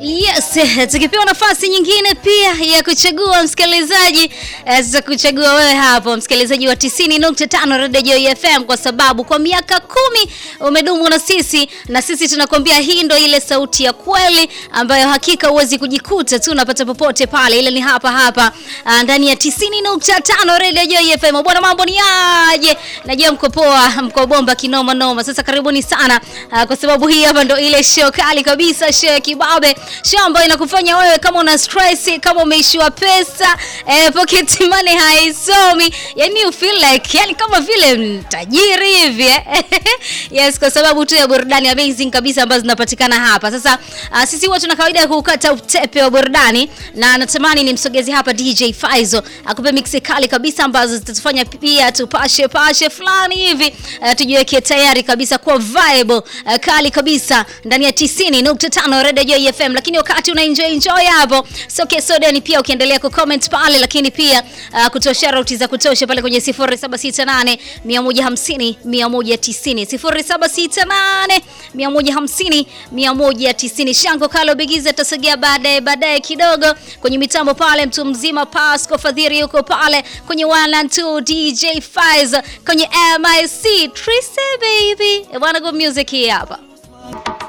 Yes, tukipewa nafasi nyingine pia ya kuchagua msikilizaji, tutakuchagua wewe hapo msikilizaji wa 90.5 Radio Joy FM, kwa sababu kwa miaka kumi umedumu na sisi, na sisi tunakwambia hii ndo ile sauti ya kweli ambayo hakika huwezi kujikuta tu unapata popote pale, ile ni hapa hapa ndani ya 90.5 Radio Joy FM. Bwana, mambo ni aje? Najua mko poa, mko bomba kinoma noma. Sasa karibuni sana, kwa sababu hii hapa ndo ile show kali kabisa, show ya kibabe show ambayo inakufanya wewe kama una stress, kama umeishiwa pesa eh, pocket money haisomi, yani you feel like yani kama vile tajiri hivi eh? Yes, kwa sababu tu ya burudani amazing kabisa ambazo zinapatikana hapa. Sasa uh, sisi huwa tuna kawaida ya kukata utepe wa burudani, na natamani nimsogeze hapa DJ Faizo akupe mix kali kabisa ambazo zitatufanya pia tupashe pashe fulani hivi uh, tujiweke tayari kabisa kwa vibe uh, kali kabisa ndani ya 90.5 Radio Joy FM lakini wakati una enjoy enjoy hapo soke soda ni pia ukiendelea ku comment pale, lakini pia uh, kutoa shout za kutosha pale kwenye 0768 150 190 0768 150 190. Shango Kalo Bigiza tasogea baadaye baadaye kidogo kwenye mitambo pale, mtu mzima Pasco Fadhiri yuko pale kwenye 1 and 2 DJ Faiz kwenye MIC Trise baby, bwana, go music hii hapa.